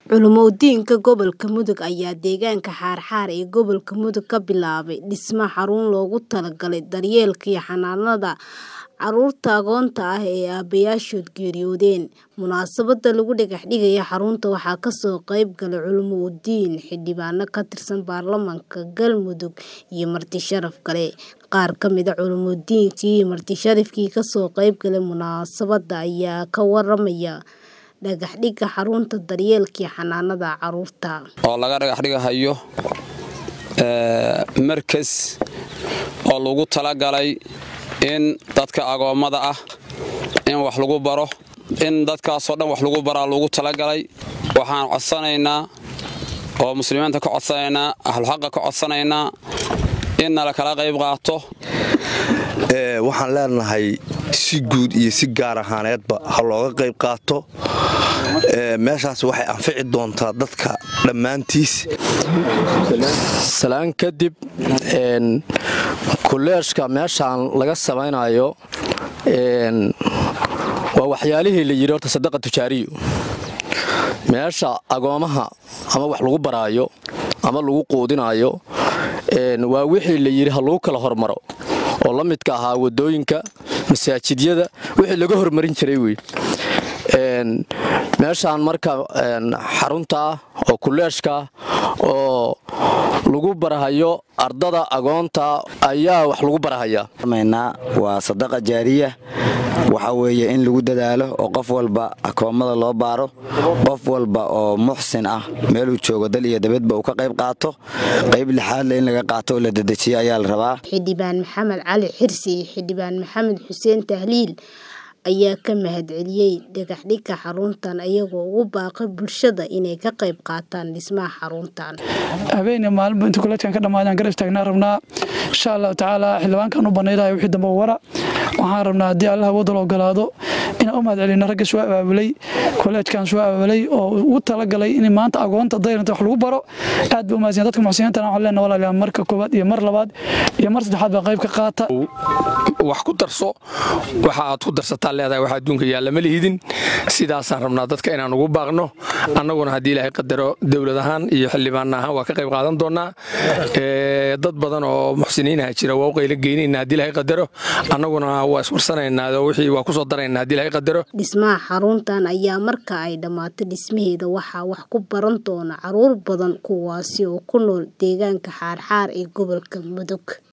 Culumoodiinka gobolka Mudug ayaa deegaanka Xaarxaar ee gobolka Mudug ka bilaabay dhismaha xarun loogu talagalay daryeelka iyo xanaanada carruurta agoonta ah ee aabayaashood geeriyoodeen. Munaasabadda lagu dhagax dhigay xarunta waxaa ka soo qayb galay culumoodiin, xildhibaano ka tirsan baarlamaanka Galmudug iyo marti sharaf kale. Qaar ka mid ah culumoodiinkii iyo marti sharafkii ka soo qayb galay munaasabadda ayaa ka waramaya dhagax dhigga xarunta daryeelka iyo xanaanada carruurta. oo laga dhagax dhigahayo markas oo lagu talagalay in dadka agoommada ah in wax lagu baro in dadkaasoo dhan wax lagu baraa lagu talagalay waxaan codsanaynaa oo muslimiinta ka codsanaynaa ahluxaqa ka codsanaynaa in nala kala qayb qaato waxaan leenahay si guud iyo si gaar ahaaneedba ha looga qayb qaato meeshaas waxay anfici doontaa dadka dhammaantiis salaan kadib kuleeshka meeshaan laga samaynayo waa waxyaalihii la yidhi horta sadaqa tujaariyo meesha agoomaha ama wax lagu baraayo ama lagu quudinayo waa wixii la yidhi ha lagu kala hormaro oo la midka ahaa wadooyinka masaajidyada wixii laga hormarin jiray wey meeshaan marka xarunta oo kuleeshka oo lagu barahayo ardada agoonta ayaa wax lagu barahayaa waa sadaqa jaariya waxa weeye in lagu dadaalo oo qof walba akoommada loo baaro qof walba oo muxsin ah meeluu joogo dal iyo dabadba uu ka qayb qaato qayb lixaadle in laga qaato oo la dedejiyo ayaa la rabaa xildhibaan maxamed cali xirsi iyo xildhibaan maxamed xuseen tahliil ayaa ka mahadceliyey dhagaxdhigga xaruntan iyagoo ugu baaqay bulshada inay ka qayb qaataan dhismaha xaruntan habeenii maalinba inta kuleedkan ka dhammaadaan garab taagnaa rabnaa insha allahu tacaala xildhibaankan u banaydahay wixii dambe wara waxaan rabnaa haddii allah wadal ogolaado inaan u mahad celino ragga soo abaabulay koleejkan soo abaabulay oo ugu talagalay in maanta agoonta dayranta wax lagu baro aad ba umahadsan dadka muxsiniintan waxaan leenahay walaalayaal marka koowaad iyo mar labaad iyo mar saddexaad baa qayb ka qaata wax ku darso waxa aad ku darsataa leedahay wax adduunka yaalla ma lihidin sidaasaan rabnaa dadka inaan ugu baaqno annaguna haddii ilaahay qadaro dowlad ahaan iyo xildhibaan ahaan waa ka qayb qaadan doonaa dad badan oo muxsiniinaha jira waa u qaylo geynayna haddii ilaahay qadaro annaguna waa iswarsanaynaa wixii waa ku soo daraynaa haddii ilaahay qadaro dhismaha xaruntan ayaa marka ay dhammaato dhismaheeda waxaa wax ku baran doona carruur badan kuwaasi oo ku nool deegaanka xaarxaar ee gobolka mudug